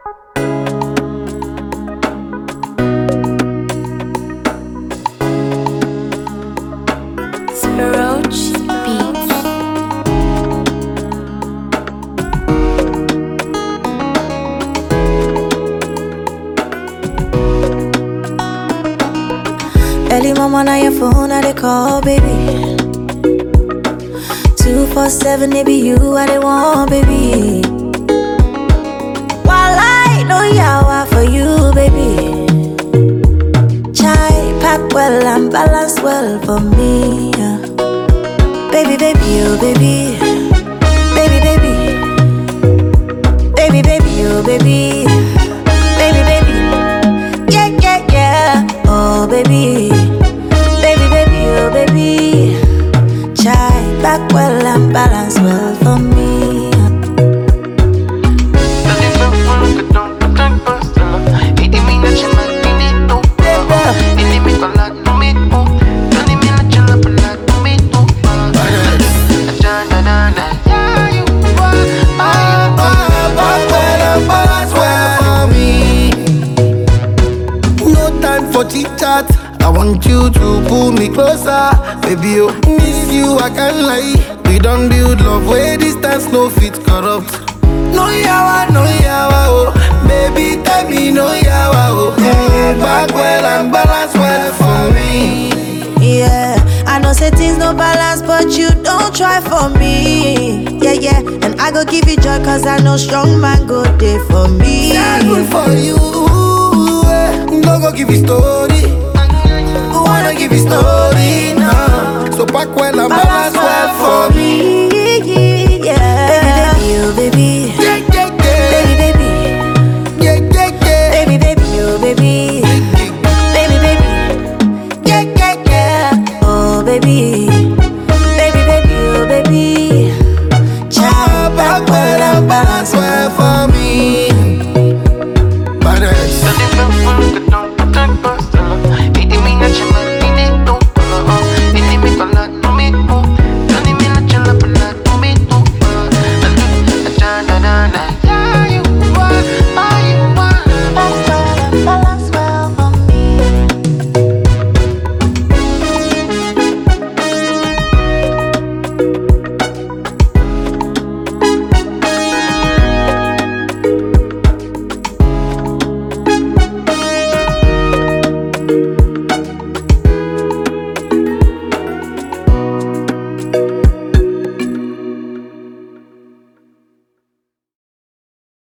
Roach Beats. Early mama on your phone, I they call, baby. Two four seven, they be you, I they want, baby. While I know yawa for you, baby. Chai pack well and balance well for me. yeah. Baby, baby, oh baby, baby, baby, baby, baby, oh baby, baby, baby. Yeah, yeah, yeah. Oh, baby. Baby, baby, oh, baby. Chai back well and balance well for me. No time for chit chat. I want you to pull me closer, baby. Oh, miss you, I can't lie. We don't build love where distance no fit corrupt. No yawa, no yawa, oh, baby, tell me no yawa, oh. Mm, back well and balance well for me. Yeah, I know say things no balance, but you don't try for me. Yeah, yeah, and I go give you joy, cause I know strong man go there for me. Yeah, good for you. eh. No go give you story. Wanna give you story now. So back well and balance